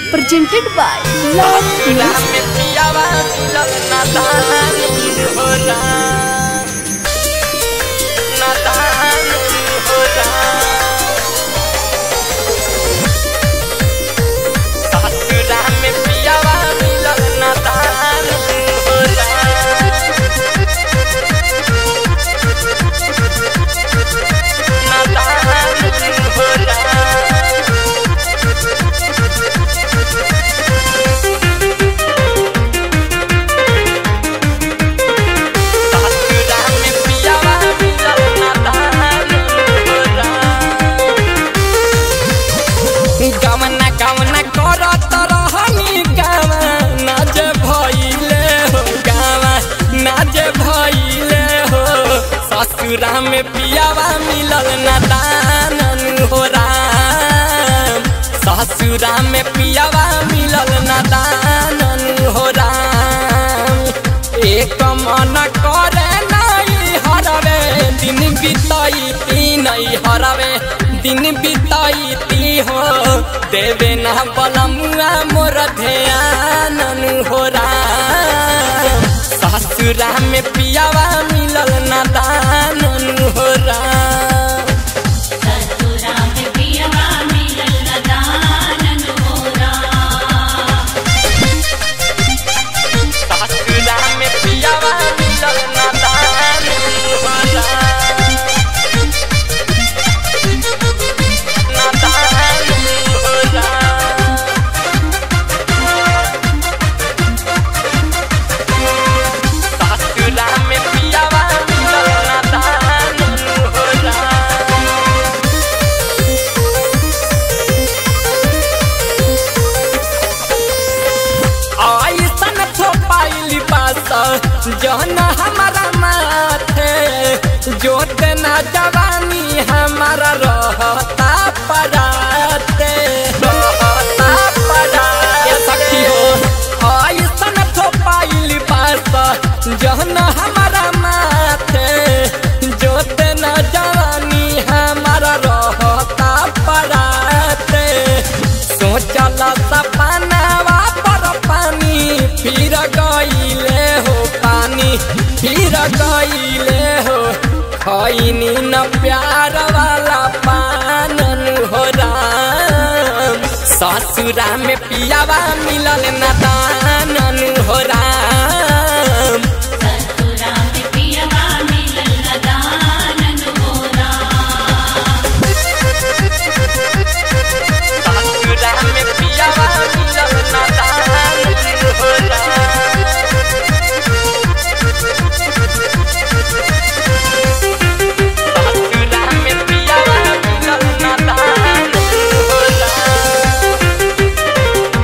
presented by Love ससुरा Music. में पियावा मिलल नादान होला नादान होला ससुरा में पियावा मिलल नादान होला नादान होला ससुरा में पियावा मिलल नादान होला गमना गमना करत रहनी गावा नाज भइले हो गावा नाज भइले हो ससुरा में पियावा मिलल नादान हो राम ससुरा में पियावा मिलल नादान हो राम एक मन करे नहीं हरवे दिन बिताई ती नहीं हरवे दिन बिताई ती हो देवे ना बलमुआ मोर ध्यान हो राम ससुरा में पियावा मिलल ना दान हो राम ससुरा में पियवा मिलल न दानन होरा ससुरा में पियावा मिलल ना दान हो राम ना दान हो राम ससुरा में पियावा मिलल ना दान हो राम ऐसन थोपाइली पास जहन हमारा माथे जोत ना जवानी हमारा रहता पराते रहता पराते सखी हो ऐसन थोपाइली पास जहन हमारा माथे जोत ना जवानी हमारा रहता पराते सोचल सपनावा पर पानी फिर गईले हो पानी फिर गईले हो खैनी न प्यार वाला पानन हो राम ससुरा में पियावा मिलल न दानन हो राम ससुरा में पियवा मिलल न दानन होरा ससुरा में पियावा मिलल न दानन हो राम ससुरा में पियावा मिलल न दानन हो राम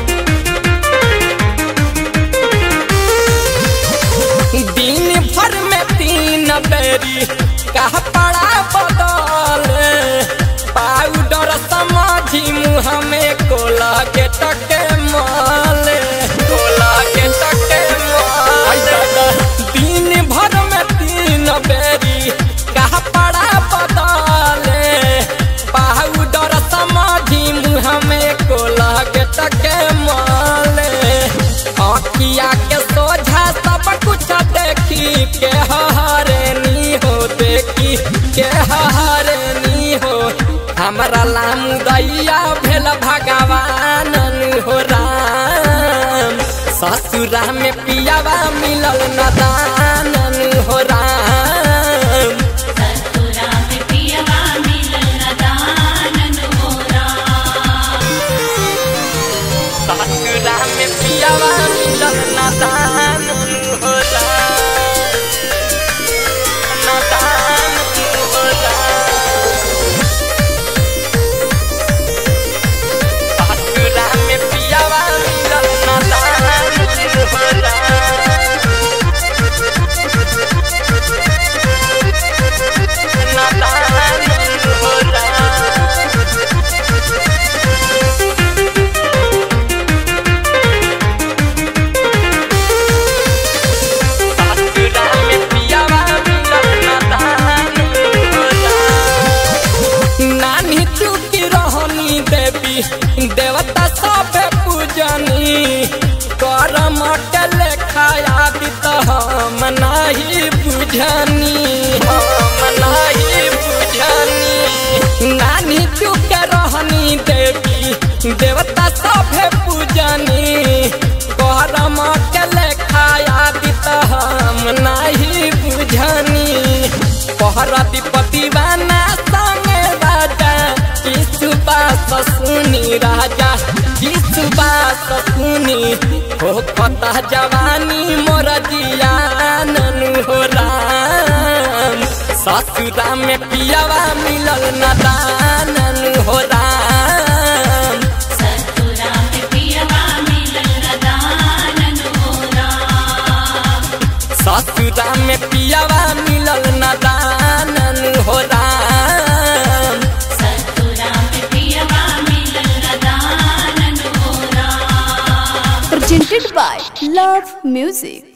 दिन भर में तीन बेरी कह पड़ा बदल पाउडर समझी मुँह में कोला के टके माल कोला के टके माल दिन भर में तीन बेरी कह पड़ा बदल पाउडर समझी मुँह में कोला के टके माल आखिया के सोझा सब कुछ देखी के हरनी हो देखी के हरनी हो हमरा लाम दैया भेल भगवान हो राम ससुरा में पियावा मिलल न दानन हो राम ससुरा में पियवा मिलल न दानन होरा ससुरा में पियावा मिलल न दानन हो राम न दानन हो राम ससुरा में पियावा मिलल न दानन हो राम न दानन हो राम ससुरा में पियावा मिलल न दानन हो राम नानी चुकी रहनी देवी देवता सब पूज पूजनी कर मटल खाया दित हम नाही बुझनी हम नाही बुझनी नानी चुक रहनी देवी देवता सभे पूजनी कर मटल खाया दित हम नाही बुझनी पहरा दिपति बाना संगे राजा किसुबास सुनी राजा किसुबास सुनी हो पता जवानी मोर जियानन हो राम ससुरा में पियावा मिलल न दानन हो राम सतुरा में पियवा मिलल रदानन हो राम ससुरा में पियावा मिलल न दानन हो राम सतुरा में पियवा मिलल रदानन हो Ram presented by Love Music.